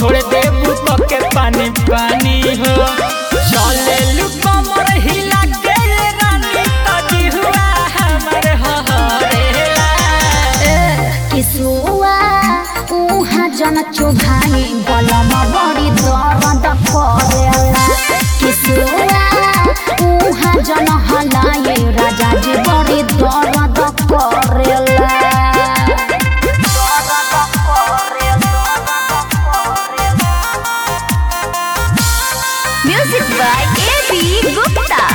छोड़ देबू तो के पानी पानी हो चले लू कमर हिला के ये रानी तजी हुआ हमर हरेला किसुआ उहाँ जन चुभानी बलम बड़ी दर्द करेला किसुआ उहाँ जन हलाए राजा जी बड़ी दर्द करेला music by A B Gupta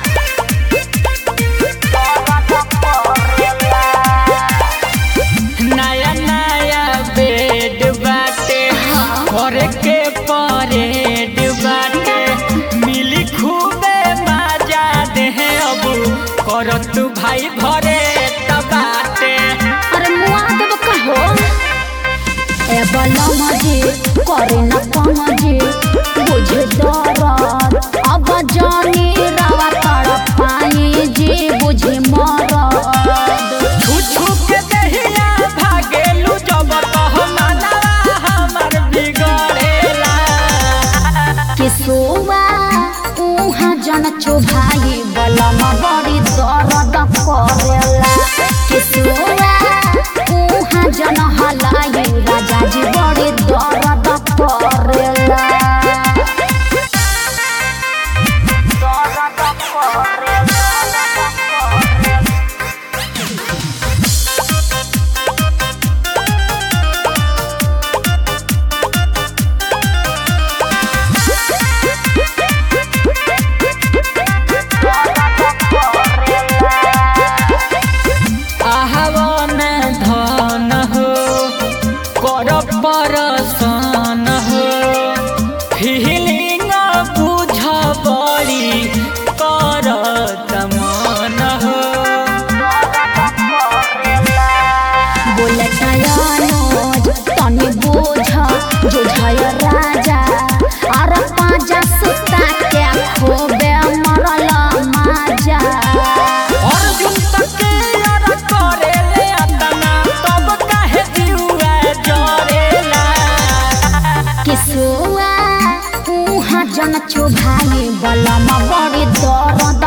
नया नया बेड बाटे घर के परेड बाटे मिली खूबे मजा दे अब करत भाई भरे त बाटे अरे मुआ देब कहो ए बलम जी करे न कम जी बुझे दरद अब जानी रवा तड़ पाई जी बुझे मरद छू छू के दहिया भागेलू जब कह माना हमर बिगड़ेला किसुआ उहाँ जन चुभाई बलम बड़ी दर्द करेला किसुआ उहाँ जन हलाई राजा जी बड़ी दर्द करेला आहवन धन हो कर परसन हो फीलिंग बुझ बड़ी कर तमन हो बोलतायनोज तनी बोझ जोझय राजा अर पाजा सुता के खोबे मरल माजा अर्जुन तक यार करेले अतना तब काहे दिउआ जरेला किसुआ उहाँ जन चुभाई बलम बड़ी दर्द